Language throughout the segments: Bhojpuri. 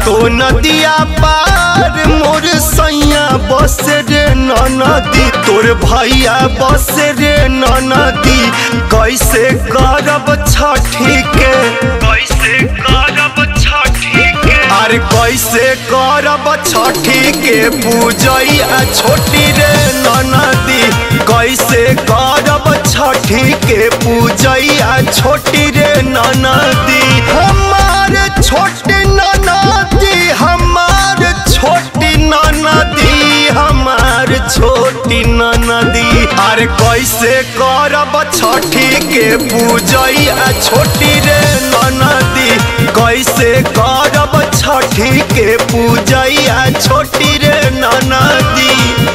सातो नदिया पार मोर सैया बस रे नदी तोर भैया बस रे नदी कैसे करब छठी के कैसे करब छठी के अरे कैसे करब छठी के पूजैया छोटी रे नदी कैसे करब छठी के पूजैया छोटी रे नदी हमार छोटी नदी हमार छोटी नदी हमार छोटी नदी अरे कैसे करब छठी के पूजैया छोटी रे नदी कैसे करब छठी के पूजैया छोटी रे नदी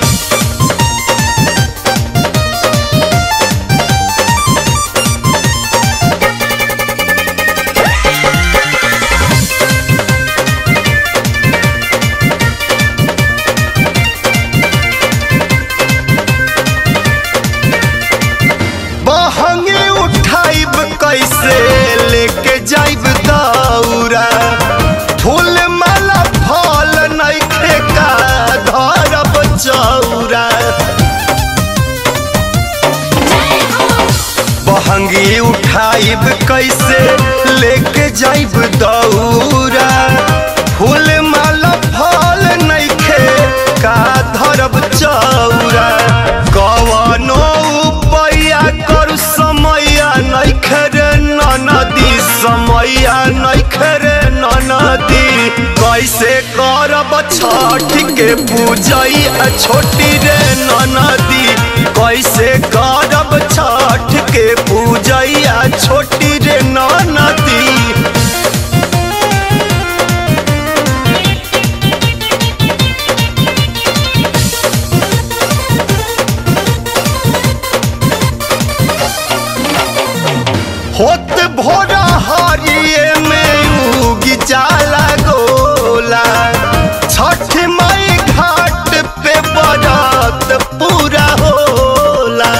बहंगे उठाइब कैसे लेके जाइब दौरा फूल माला फल नइखे का धरब चौरा बहंगी उठाइब कैसे लेके जाइब दौरा फूल माला फल नइखे का धरब चौरा कवनो उपाया करू समैया नइखे रे नदी समैया नइखे रे नदी कैसे करब छठ के पूजैया छोटी रे नदी कैसे करब छठ के पूजैया छोटी रे नदी होत भोरा हरिये में उगी जाला गोला छठ माई घाट पे बरात पूरा होला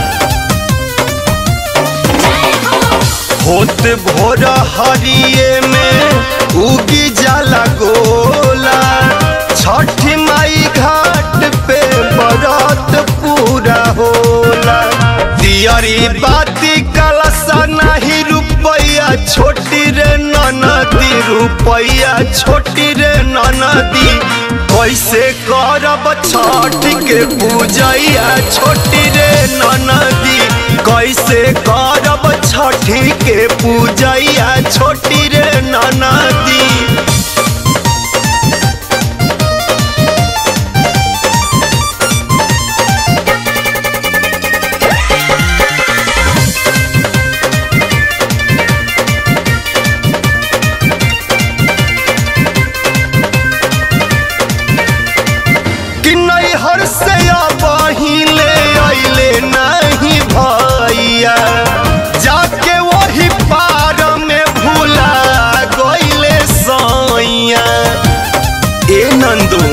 होत भोरा हरिये में उगी जाला गोला छठ माई घाट पे बरात पूरा होला दियरी बाती कलसा नहीं रुपैया छोटी रे ननदी रुपैया छोटी रे ननदी कैसे करब छठ के पूजैया छोटी रे ननदी कैसे करब छठी के पूजैया छोटी रे ननदी कि नैहर से बहिले अइले नहीं भैया जाके वही पार में भूला गइले सैया ए नंदू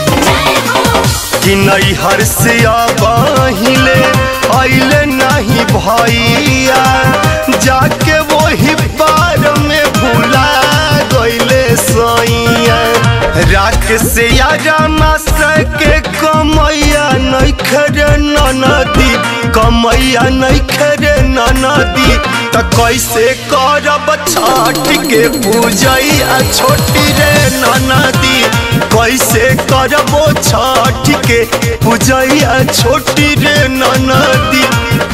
कि नैहर से बहिले अइले नहीं भैया जाके वही पार में भूला गइले सैया राख से यारा के कमैया नैखरे नदी कमैया नैखरे नदी त कैसे करब छठ के पूजैया छोटी रे नदी कैसे करबो छठ के पूजैया छोटी रे नदी